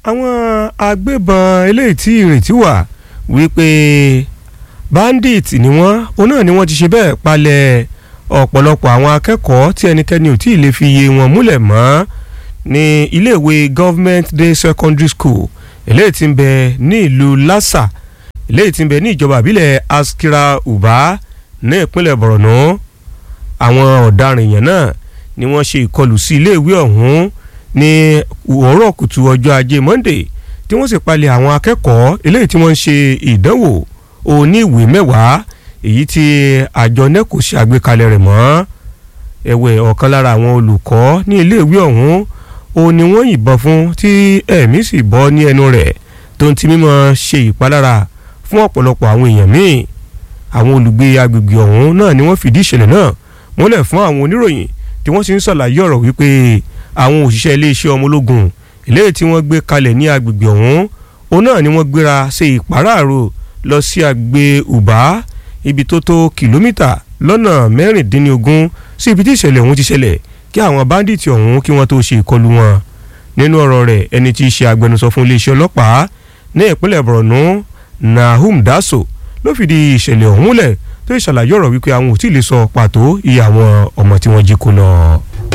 àwọn agbébọn eléyìí tí ìrètí wà wípé bandit ni wọ́n òun náà ni wọ́n ti ṣe bẹ́ẹ̀ palẹ̀ ọ̀pọ̀lọpọ̀ àwọn akẹ́kọ̀ọ́ tí ẹnikẹ́ni ò tí ì lè fi iye wọn múlẹ̀ mọ́ ní iléèwé government day secondary school eléyìí tí ń bẹ ní ìlú lassa eléyìí tí ń bẹ ní ìjọba àbílẹ̀ askira uba ní ìpínlẹ̀ borno àwọn ọ̀daràn èèyàn náà ni wọ́n ṣe ìkọlù sí iléèwé ọ̀hún ní òwúrọ̀ kùtù ọjọ́ ajé monday tí wọ́n sì palẹ̀ àwọn akẹ́kọ̀ọ́ eléyìí tí wọ́n ń ṣe ìdánwò òní ìwé mẹ́wàá èyí tí àjọ neco ṣe àgbékalẹ̀ rẹ̀ mọ́ ẹ̀wẹ̀ ọ̀kan lára àwọn olùkọ́ ní iléèwé ọ̀hún ó ní wọ́n yìnbọn fún tí ẹ̀mí sì bọ́ ní ẹnu rẹ̀ tó ń ti mímọ́ ṣe ìpalára fún ọ̀pọ̀lọpọ̀ àwọn èèyàn míì àwọn olùgbé agbègbè ọ̀hún náà ni wọ́n fìdí ìṣẹ̀lẹ̀ náà múlẹ̀ fún àwọn oníròyìn tí wọ́n sì ń ṣàlàyé ọ̀rọ̀ wípé àwọn òṣìṣẹ́ iléeṣẹ́ ọmọ ológun eléyìí tí wọ́n gbé kalẹ̀ ní agbègbè ọ̀hún òun náà ni wọ́n gbéra ṣe ìpàráàrò lọ sí àgbè ùbá ibi tó tó kìlómítà lọ́nà mẹ́rìndínlógún sí ibi tí ìṣẹ̀lẹ̀ ọ̀hún ti ṣẹlẹ̀ kí àwọn báńdíìtì ọ̀hún kí wọ́n tó ṣe ìkọlù wọn nínú ọ̀rọ̀ rẹ̀ ẹni tí í ṣe agbẹnusọ fún iléeṣẹ́ ọlọ́pàá ní ìpínlẹ̀ borno nahum daso ló fìdí ìṣẹ̀lẹ̀ ọ̀hún múlẹ̀ tó ìṣàlàyé ọ̀rọ̀ wípé àwọn ò tí ì lè sọ pàtó iye àwọn ọmọ tí wọ́n jí kó lọ.